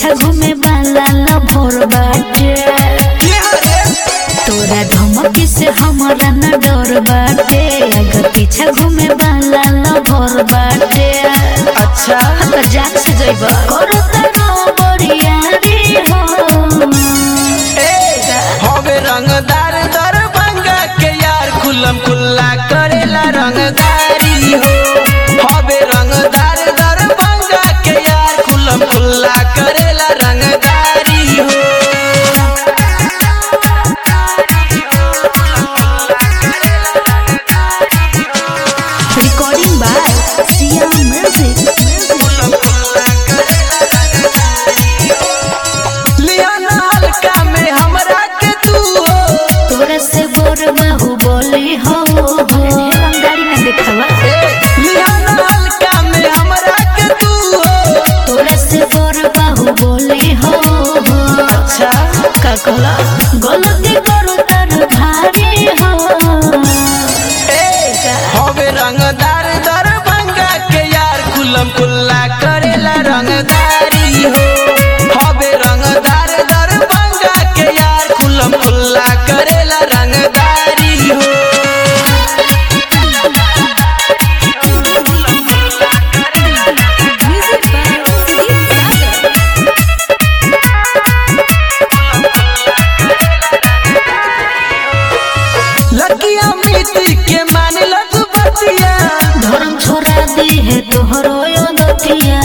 पीछा घूमे वाला लभोर बाटे तोरा धमकी से हमारा न डर बाटे आगे पीछा घूमे वाला लभोर बाटे अच्छा तो जाग से जइब करो तनो बढ़िया रे हो हवे रंगदार दर बंगा के यार खुलम खुल्ला करेला रंगदारी हो हवे रंगदार दर बंगा के यार खुलम खुल्ला करेला रंगदारी हो रिकॉर्डिंग बाय सिया म्यूजिक लिया ना हल्का में हमरा के तू हो तोरा से बोर बाहु बोली हो गाड़ी में देखावा लिया ना हल्का में हमरा के तू हो तोरा से बोर बाहु बोली हो अच्छा का कहला गलती करो तर भारी हो हवे रंगदार दर बंगा के यार खुलम खुल्ला करेला रंगदारी हो हवे रंगदार दर बंगा के यार खुलम खुल्ला करेला रंगदारी हो लकिया मिट्टी के मान लो तू बतिया धर्म छोड़ा दी है तोहरो यो दतिया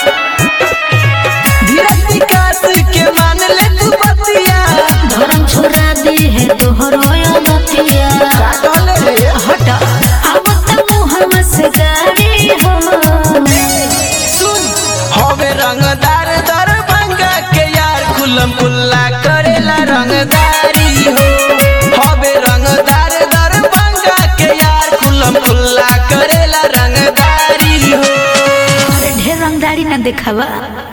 धीरज विकास के मान ले तू बतिया धर्म छोड़ा दी है तोहरो यो दतिया का कहले रे? हटा अब तक मुहम्मद से गाड़ी हो सुन हवे रंगदार दर बंगा के यार खुलम खुल्ला करेला रंगदारी हो हवे रंगदार दर बंगा के यार खुलम खुल्ला करेला रंगदारी हो ढेर रंगदारी ना देखावा